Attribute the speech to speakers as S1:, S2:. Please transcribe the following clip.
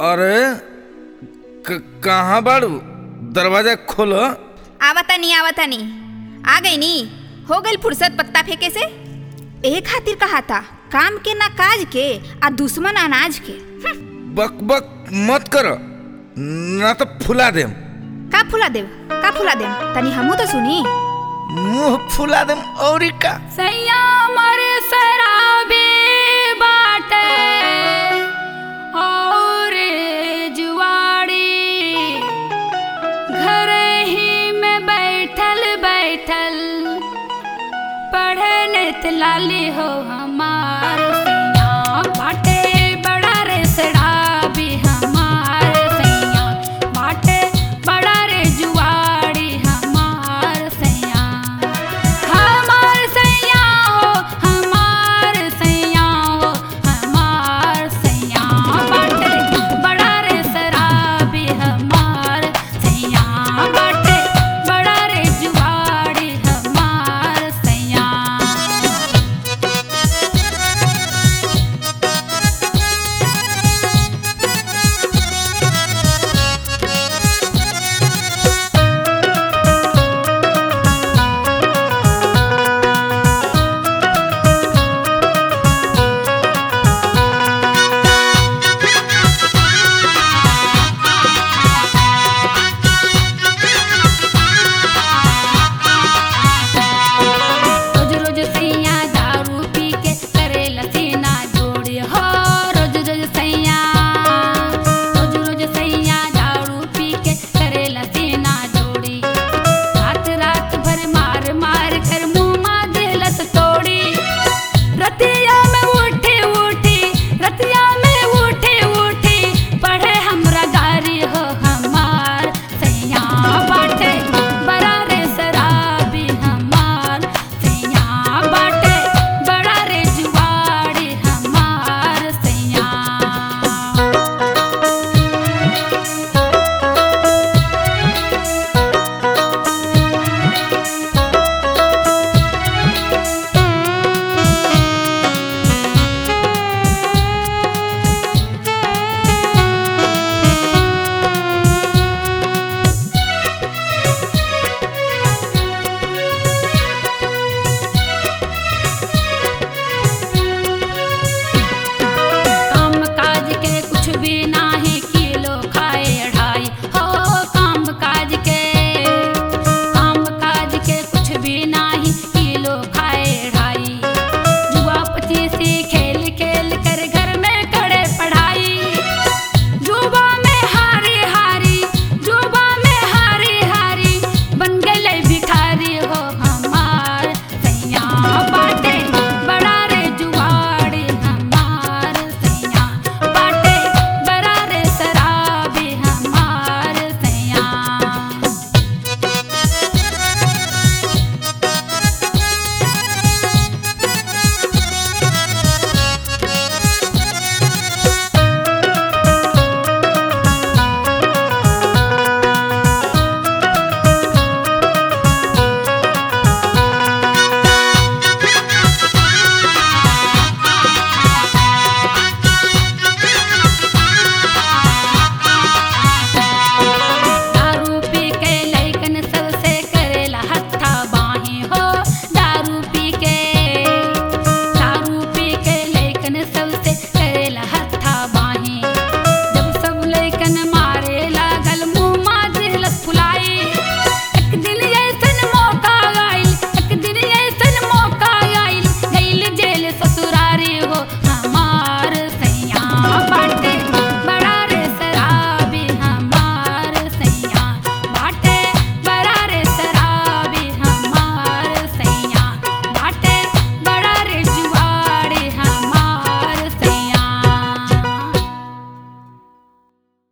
S1: अरे क- कहाँ बाड़ू दरवाजा खोलो
S2: आवता नहीं आवता नहीं आ गई नी हो गई फुर्सत पत्ता फेंके से ए खातिर कहा था काम के ना काज के आ दुश्मन अनाज के हम्म,
S1: बक बक मत करो ना तो फुला देम
S2: का फुला देव का फुला देव तनी हमू तो सुनी
S1: मुंह फुला देम औरी का
S3: सैया मर शराबी बाटे और जुआड़ी घर ही में बैठल बैठल पढ़े नित लाली हो